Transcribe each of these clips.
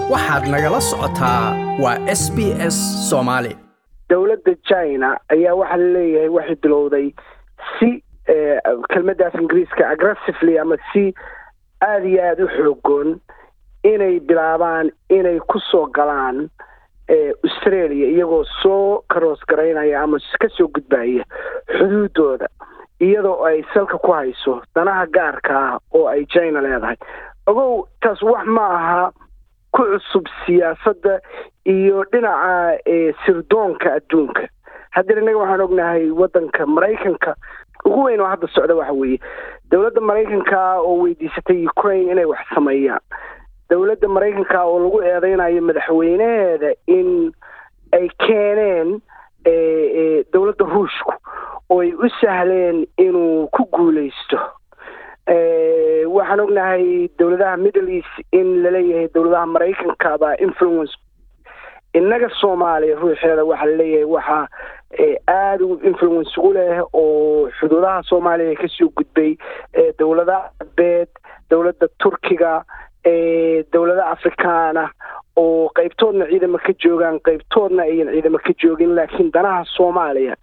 waxaad nagala socotaa waa s b s soomaali dowladda china ayaa waxaa laleeyahay waxay bilowday si kelmaddaas ingiriiska aggressively ama si aada iyo aada u xoogoon inay bilaabaan inay ku soo galaan australia iyagoo soo karoos garaynaya ama ka soo gudbaya xuduudooda iyadoo ay salka ku hayso danaha gaarka ah oo ay china leedahay ogow taas wax ma aha ku cusub siyaasadda iyo dhinaca sirdoonka adduunka haddana innaga waxaan ognahay waddanka maraykanka ugu weyn oo hadda socda waxa weeye dowladda maraykanka oo weydiisatay ukraine inay wax sameeyaan dowladda maraykanka oo lagu eedeynayo madaxweynaheeda in ay keeneen dowladda ruushku oo ay u sahleen inuu ku guuleysto waxaan ognahay dowladaha middle east in laleeyahay dowladaha maraykanka baa influence innaga soomaaliya ruuxeeda waxaa laleeyahay waxaa aada u influence ugu leh oo xuduudaha soomaaliya kasoo gudbay dowladaha arbeed dowladda turkiga dowlada afrikaana oo qeybtoodna ciidamo ka joogaan qeybtoodna ayan ciidamo ka joogin laakiin danaha soomaaliya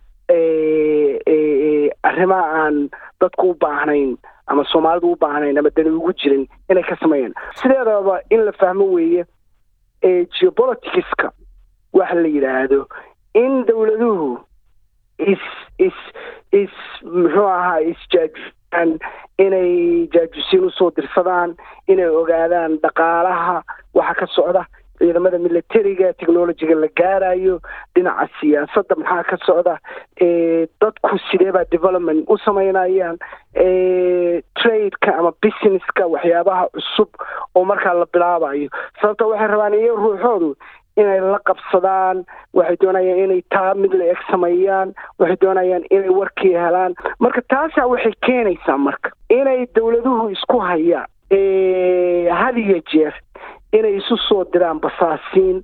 arrimaha aan dadku u baahnayn ama soomaalidu u baahnayn ama dani ugu jirin inay ka sameeyaan sideedaba in la fahmo weeye geopoliticska waxa la yidhaahdo in dowladuhu is is is muxuu ahaa isjaajusaan inay jaajusiin usoo dirsadaan inay ogaadaan dhaqaalaha waxa ka socda ciidamada militariga technologiga la gaarayo dhinaca siyaasadda maxaa ka socda dadku sideebaa development u sameynayaan tradeka ama businesska waxyaabaha cusub oo markaa la bilaabayo sababto waxay rabaan iyo ruuxoodu inay la qabsadaan waxay doonayaan inay taa mid la eg sameeyaan waxay doonayaan inay warkii helaan marka taasaa waxay keenaysaa marka inay dowladuhu isku hayaan had iyo jeer inay isu soo diraan basaasiin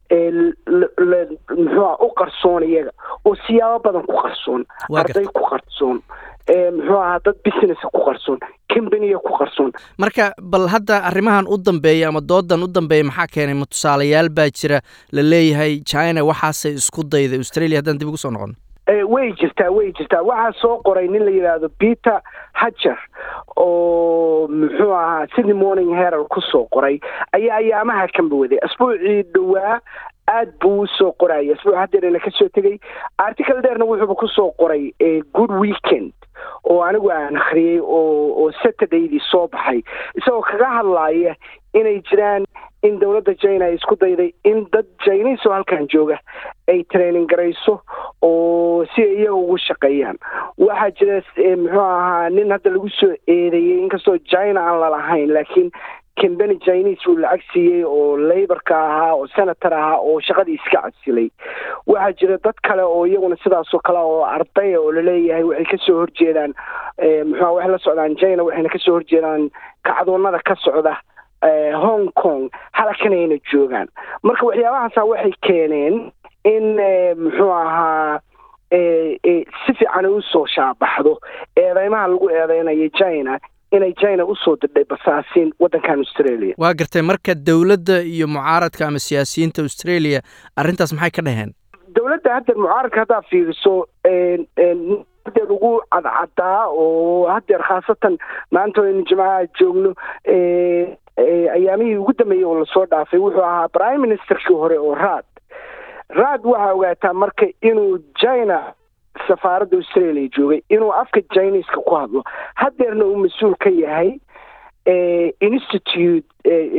muxuuha u qarsoon iyaga oo siyaabo badan ku qarsoon arday ku qarsoon muxuu ahaa dad businessa ku qarsoon combaniya ku qarsoon marka bal hadda arrimahan u dambeeya ama doodan u dambeeya maxaa keenay ma tusaalayaal baa jira la leeyahay china waxaasay isku dayday australia haddaan dib ugu soo noqon way jirtaa way jirtaa waxaa soo qoray nin la yidhaahdo peter hajer oo muxuu ahaa sydney morning herald ku soo qoray ayaa ayaamaha kanba waday asbuucii dhowaa aad buu usoo qoraya asbuuc hadeerna ka soo tegay article dheerna wuxuuba kusoo qoray good weekend oo anigu aan akhriyey oo oo saturdaydii soo baxay isagoo kaga hadlaaya inay jiraan in dowladda china ay isku dayday in dad jiniis oo halkan jooga ay training garayso oo si ay iyaga ugu shaqeeyaan waxaa jira muxuu ahaa nin hadda lagu soo eedeeyey inkastoo china aan lalahayn laakiin combany chinese uu lacag siiyey oo laborka ahaa oo senator ahaa oo shaqadii iska casilay waxaa jira dad kale oo iyaguna sidaasoo kale oo ardaya oo laleeyahay waxay kasoo horjeedaan muxua waxay la socdaan china waxayna kasoo horjeedaan kacdoonada ka socda hong kong halkanayna joogaan marka waxyaabahaasa waxay keeneen in muxuu ahaa si fiican usoo shaabaxdo eedeymaha lagu eedeynayo china inay china usoo dirdhay basaasiin waddankan australia waa gartay marka dowladda iyo mucaaradka ama siyaasiyiinta australia arrintaas maxay ka dhaheen dowladda haddeer mucaaradka haddaa fiiriso hadeer ugu cadcadaa oo hadeer khaasatan maanta aynu jimcaha joogno ayaamihii ugu dambeeyey oo lasoo dhaafay wuxuu ahaa prime ministerkii hore oo raad raad waxaa ogaataa marka inuu china safaaradda australia joogay inuu afka chineska ku hadlo hadeerna uu mas-uul ka yahay institute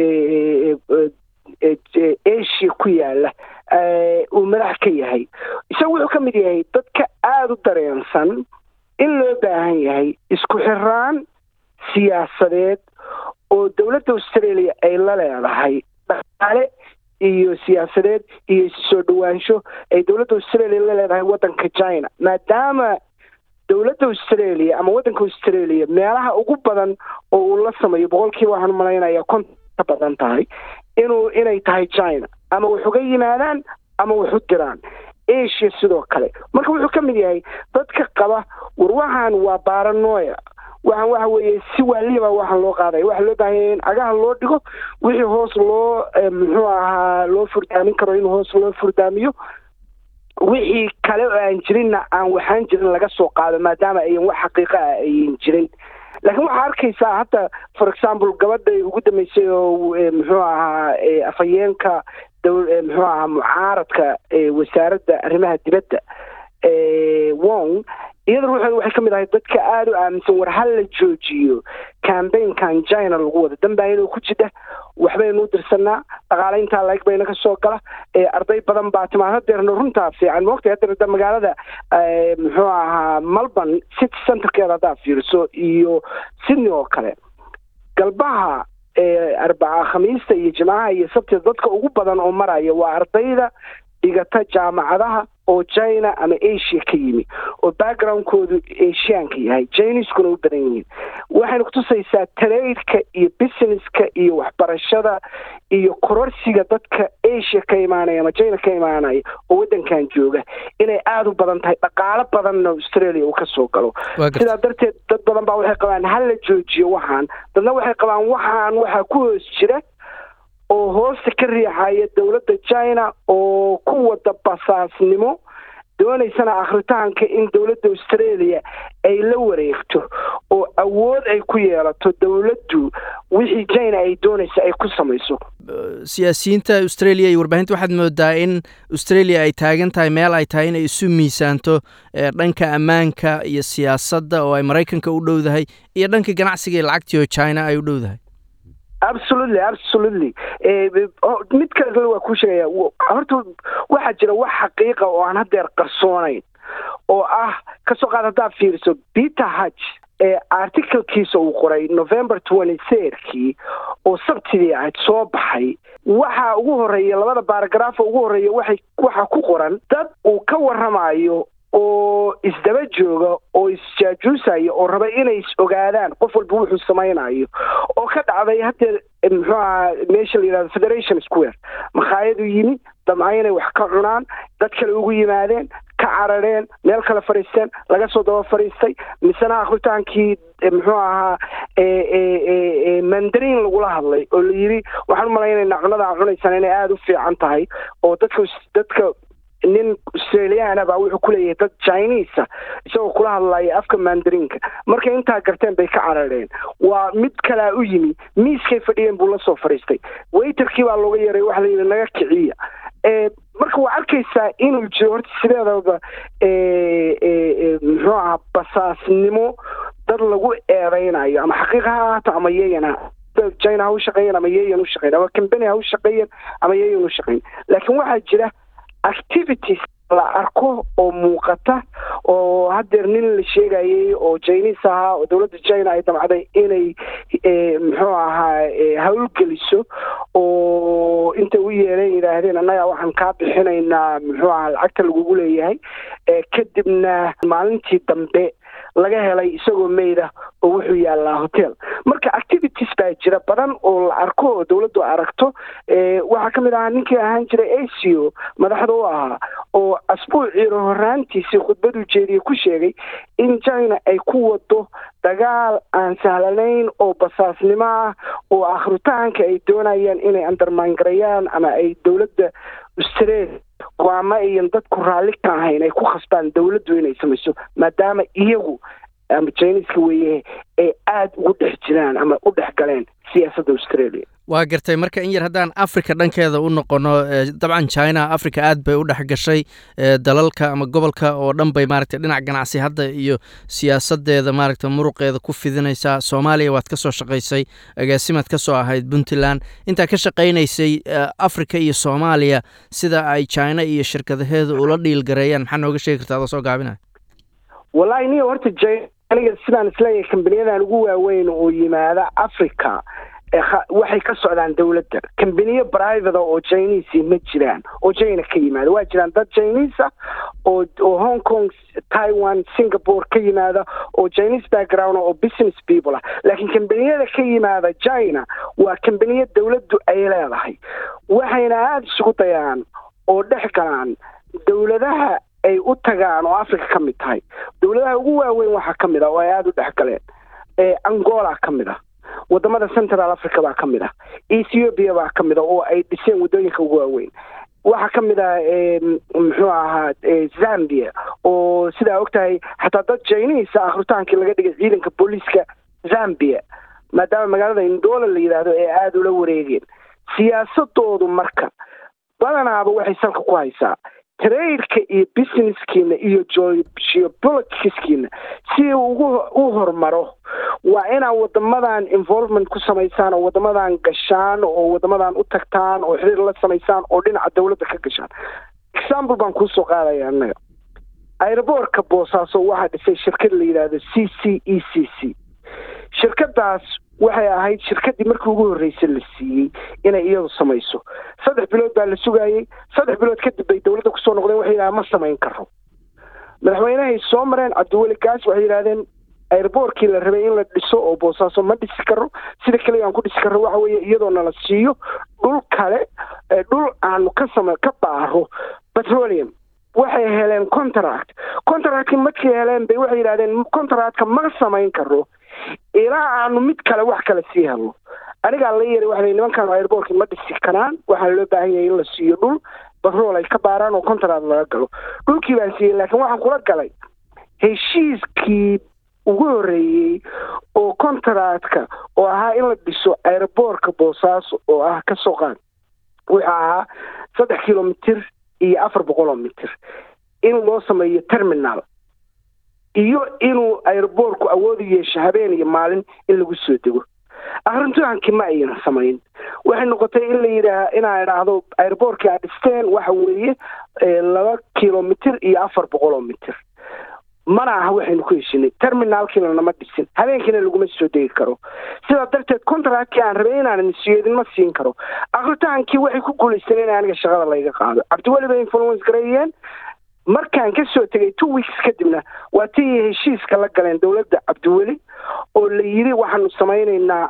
asia ku yaala uu madax ka yahay isaga wuxuu ka mid yahay dadka aada u dareensan in loo baahan yahay isku xiraan siyaasadeed oo dowladda australia ay la leedahay dhaqaale iyo siyaasadeed iyo issoo dhowaansho ay dowladda australia la leedahay waddanka china maadaama dowladda australia ama waddanka australia meelaha ugu badan oo uu la sameeyo boqolkiiba waxaan umalaynaya konton ka badan tahay inuu inay tahay china ama wax uga yimaadaan ama wax u diraan asia sidoo kale marka wuxuu ka mid yahay dadka qaba war waxaan waa baranoya waxaan waxa weeye si waaliba waxaan loo qaadaya waxaa loo baahanya in cagaha loo dhigo wixii hoos loo muxuu ahaa loo furdaamin karo in hoos loo furdaamiyo wixii kale oo aan jirinna aan waxaan jirin laga soo qaado maadaama ayan wax xaqiiqa ah ayan jirin laakiin waxaa arkaysaa hadda for example gabadha ugu dambeysay oo muxuu ahaa afhayeenka muxuu ahaa mucaaradka wasaaradda arrimaha dibadda wong iyada ruuxeeda waxay ka mid ahay dadka aada u aaminsan war hal la joojiyo cambaynkan china lagu wado danbaayinoo ku jidha waxbaynu u dirsanaa dhaqaalayntaa layg bayna ka soo gala arday badan baa timaad hadeerna runtaa fiican moogtay hadeer magaalada muxuu ahaa melbourne city centerkeeda haddaa fiiriso iyo sydney oo kale galbaha arbaca khamiista iyo jimcaha iyo sabtida dadka ugu badan oo maraya waa ardayda dhigata jaamacadaha oo china ama asia ka yimi oo backgroundkoodu asiaanka yahay chineskuna u badan yihiin waxayna kutusaysaa taraidka iyo businesska iyo waxbarashada iyo kororsiga dadka asia ka imaanaya ama china ka imaanaya oo waddankan jooga inay aada u badan tahay dhaqaalo badanna australia uu ka soo galo sidaa darteed dad badan baa waxay qabaan hal la joojiyo waxaan dadna waxay qabaan waxaan waxaa ku hoos jira oo hoosta ka riixaya dowladda china oo ku wada basaasnimo doonaysana akhritaanka in dowladda australia ay la wareegto oo awood ay ku yeelato dowladdu wixii china ay doonaysa ay ku samayso siyaasiyiinta australia iyo warbaahinta waxaad moodaa in australia ay taagan tahay meel ay tahay inay isu miisaanto dhanka ammaanka iyo siyaasadda oo ay maraykanka u dhowdahay iyo dhanka ganacsiga iyo lacagtii oo china ay u dhowdahay absolutely absolutely mid kale waa kuu sheegaya horta waxaa jira wax xaqiiqa oo aan hadeer qarsoonayn oo ah kasoo qaad haddaad fiiriso peter hutch ee articlekiisa uu qoray november twenty thirdkii oo sabtidii ahayd soo baxay waxaa ugu horeeya labada baaragraafa ugu horeeya waxay waxaa ku qoran dad uu ka waramayo oo isdaba jooga oo isjaajuusaya oo raba inay is ogaadaan qof walba wuxuu samaynayo oo ka dhacday hadeer muxuu ahaa meesha la yidhahdo federation square makhaayadu yimi damca inay wax ka cunaan dad kale ugu yimaadeen ka carareen meel kale fadhiisteen laga soo daba fadhiistay misena akritaankii muxuu ahaa mandarin lagula hadlay oo la yidhi waxaan umalaynaynaa cunada a cunaysaan inay aada u fiican tahay oo dadka dadka nin australiana baa wuxuu ku leeyahay dad chinisa isagoo kula hadlaya afka mandarinka markay intaa garteen bay ka carareen waa mid kalaa u yimi miiskay fadhiyeen buu la soo fadhiistay waiterkii baa looga yeeray waxa la yidhi naga kiciya marka waa arkaysaa inuu jiro horta sideedaba muxuu ahaa basaasnimo dad lagu eedeynayo ama xaqiiqa ha ahaato ama yayana china ha u shaqeeyan ama yayan u shaqeyn ama combany ha u shaqeeyan ama yayan u shaqeyn laakiin waxaa jira activities la arko oo muuqata oo hadeer nin la sheegayay oo chinis ahaa oo dowladda china ay damcday inay muxuu ahaa hawlgeliso oo intay u yeeleen yidhaahdeen annaga waxaan kaa bixinaynaa muxuu ahaa lacagta lagugu leeyahay kadibna maalintii dambe laga helay isagoo meyda oo wuxuu yaallaa hotel marka activities baa jira badan oo la arko oo dowladdu aragto waxaa ka mid ahaa ninkii ahaan jiray aco madaxda u ahaa oo asbuuciiro horaantiisii khudbadu jeediye ku sheegay in china ay ku wado dagaal aan sahlanayn oo basaasnimo ah oo akhritaanka ay doonayaan inay andarmaangarayaan ama ay dowladda australia go'aamo ayan dadku raalli ka ahayn ay ku khasbaan dowladdu inay samayso maadaama iyagu ama jiniska weeye ay aada ugu dhex jiraan ama u dhex galeen siyaasadda australia waa gartay marka in yar haddaan africa dhankeeda u noqono dabcan china africa aad bay u dhex gashay dalalka ama gobolka oo dhan bay maaragtay dhinac ganacsi hadda iyo siyaasadeeda maaragta muruqeeda ku fidinaysaa soomaaliya waad ka soo shaqaysay agaasimaad ka soo ahayd puntland intaa ka shaqaynaysay africa iyo soomaaliya sida ay china iyo shirkadaheedu ula dhiilgareeyaan maxaa nooga sheegi karta adoo soo gaabinaya wallahi niyo horta aniga sidaan isleeyahay kambaniyadan ugu waaweyn oo yimaada africa waxay ka socdaan dowladda kambaniyo private oo chinese ma jiraan oo china ka yimaada waa jiraan dad chinese ah oo oo hong kong taiwan singapore ka yimaada oo chinese background oo business people ah laakiin kambaniyada ka yimaada china waa kambaniyo dowladdu ay leedahay waxayna aada isugu dayaan oo dhex galaan dowladaha ay u tagaan oo africa ka mid tahay dowladaha ugu waaweyn waxaa ka mid ah oo ay aada u dhex galeen angola ka mid ah wadamada central africa baa ka mid ah ethiopia baa ka mid ah oo ay dhiseen waddooyinka ugu waaweyn waxaa ka mid ah muxuu ahaa zambia oo sidaa og tahay xataa dad jiniisa akritaankii laga dhigay ciidanka booliiska zambia maadaama magaalada indoola la yidhaahdo ee aada ula wareegeen siyaasadoodu marka badanaaba waxay salka ku haysaa traidka iyo businesskiina iyo geopoliticskiina si ugu u hormaro waa inaa wadamadan involvement ku samaysaan oo wadamadan gashaan oo wadamadan u tagtaan oo xiriir la samaysaan oo dhinaca dawladda ka gashaan example baan kuusoo qaadaya annaga aeroboortka boosaaso waxaa dhisay shirkad la yidhaahdo c c e c c shirkadaas waxay ahayd shirkadii markii ugu horreysay la siiyey inay iyadu samayso saddex bilood baa la sugaayey saddex bilood kadib bay dawladda kusoo noqdeen waxay yidhahdeen ma samayn karo madaxweynahay soo mareen cabdiweli gaas waxay yidhahdeen airboortkii la rabay in la dhiso oo boosaaso ma dhisi karo sida keliya aan ku dhisi karro waxa weeye iyadoo nala siiyo dhul kale dhul aanu ka sama ka baaro petroleum waxay heleen contract contractkii markay heleen bay waxay yidhahdeen contractka ma samayn karo ilaa aanu mid kale wax kale sii helno anigaa la yeeray waxa nimankaan airboortkii ma dhisi karaan waxaa loo baahan yahay in la siiyo dhul batrool ay ka baaraan oo contract laga galo dhulkii baan siiyey laakiin waxaan kula galay heshiiskii ugu horreeyey oo contractka oo ahaa in la dhiso airboortka boosaaso oo ah ka soo qaad wuxuu ahaa saddex kilomitir iyo afar boqol oo mitir in loo sameeyo terminal iyo inuu airboortku awood u yeesho habeen iyo maalin in lagu soo dego arrintuhankii ma ayna samayn waxay noqotay in la yidhaah inaa idhaahdo airboortkii aad dhisteen waxa weeye laba kilomitir iyo afar boqol oo mitir mana aha waxaynu ku heshinay terminaalkiina nama dhisin habeenkiina laguma soo degi karo sidaa darteed contractkii aan rabay inaan siiyo idinma siin karo akritaankii waxay ku guulaysteen in aniga shaqada layga qaado cabdiweli bay influence gareeyeen markaan ka soo tegay two weeks kadibna waa tii heshiiska la galeen dowladda cabdiweli oo la yidhi waxaanu samaynaynaa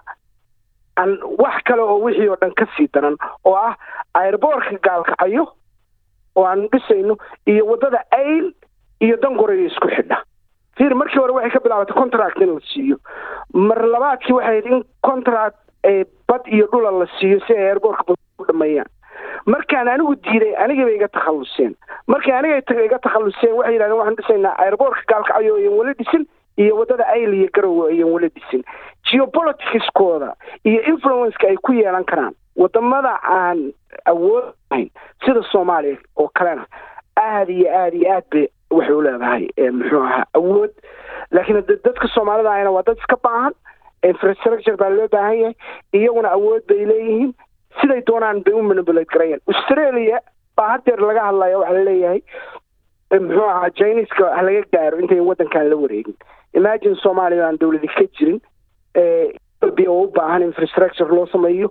an wax kale oo wixii oo dhan ka sii daran oo ah airboortka gaalkacayo oo aanu dhisayno iyo waddada ayl iyo dangoreyo isku xidha fiir markii hore waxay ka bilaabatay contract in la siiyo mar labaadkii waxay ahayd in contract bad iyo dhula la siiyo si ay airboortka u dhameeyaan markaan anigu diiday anigibay iga takhalluseen markay aniga iga takhalluseen waxay yidhahdeen waxaan dhisaynaa airboortka gaalkacyo ayan weli dhisin iyo waddada ayl iyo garowe ayan weli dhisin geopoliticskooda iyo influenceka ay ku yeelan karaan wadamada aan awood ahayn sida soomaaliya oo kalena aada iyo aada iyo aad bay waxay u leedahay muxuu ahaa awood laakiin dadka soomaalida ahna waa dad iska baahan infrastructure baa loo baahan yahay iyaguna awood bay leeyihiin siday doonaan bay u manipulate garayaan australia baa hadeer laga hadlaya waxaa laleeyahay muxuu ahaa chineska ha laga gaaro intayn waddankan la wareegin imagine soomaaliya aan dawladi ka jirin ethiopia oo u baahan infrastructure loo sameeyo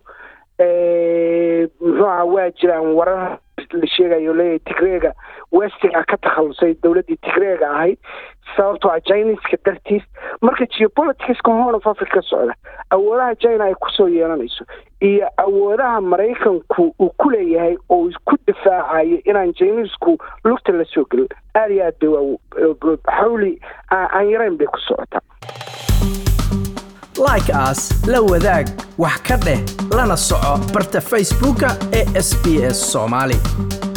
muxuu ahaa waa jiraan warar la sheegayo leeyahay tigreega westiga ka takhalusay dowladdii tigreega ahayd sababtoo ah chineska dartiis marka geopoliticska horn of africa socda awoodaha china ay kusoo yeelanayso iyo awoodaha maraykanku uu ku leeyahay oo ku difaacayo inaan chinesku lugta la soo gelin aada iyo aad bay xawli aan yarayn bay ku socotaa like as la wadaag wax ka dheh lana soco barta facebooka ee sb s soomaali